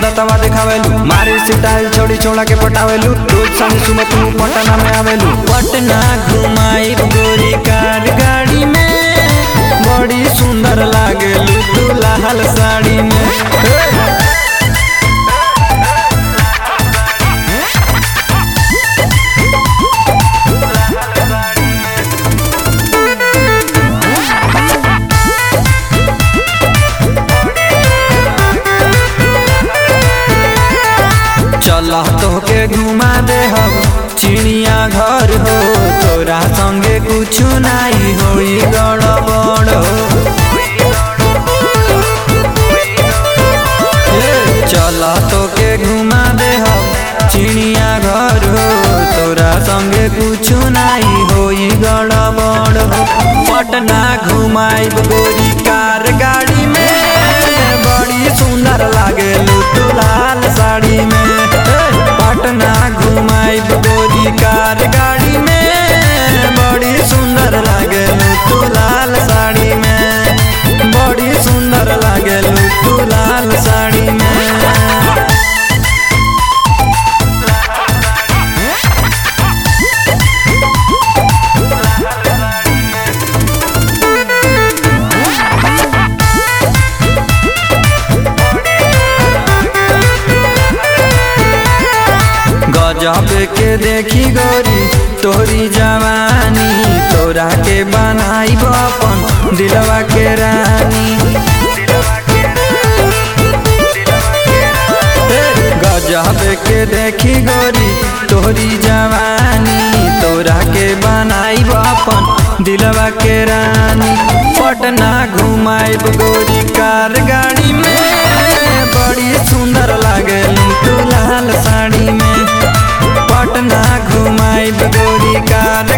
सूरतवा दिखावेलू मारी सिटाइल छोड़ी छोड़ा के पटावेलू रोज संग सुबह तू पटना में आवेलू पटना घुमाई गोरी कार गाड़ी में बड़ी सुंदर लागेलू तू लाल साड़ी में हे! चल तोहके घुमा दे हम चिड़िया घर हो तोरा संगे कुछ नहीं होई गड़बड़ हो ए, चल तोके घुमा दे हम चिड़िया घर हो तोरा संगे कुछ नहीं होई गड़बड़ हो पटना घुमाई गोरी कार गाड़ी में बड़ी सुंदर लागे तू लाल साड़ी में ए, पटना घुमाई गोरी कार गाड़ी में बड़ी सुंदर लागे तू लाल साड़ी में बड़ी सुंदर लागे तू लाल साड़ी में गजब के देखी गोरी तोरी जवानी तोरा के बनाई अपन दिलवा के रानी ए, गजब के देखी गोरी तोरी जवानी तोरा के बनाई अपन दिलवा के रानी पटना घुमाई गोरी कार गाड़ी में बड़ी सुंदर लागे तू लाल साड़ी में पटना घुमाई गोरी कार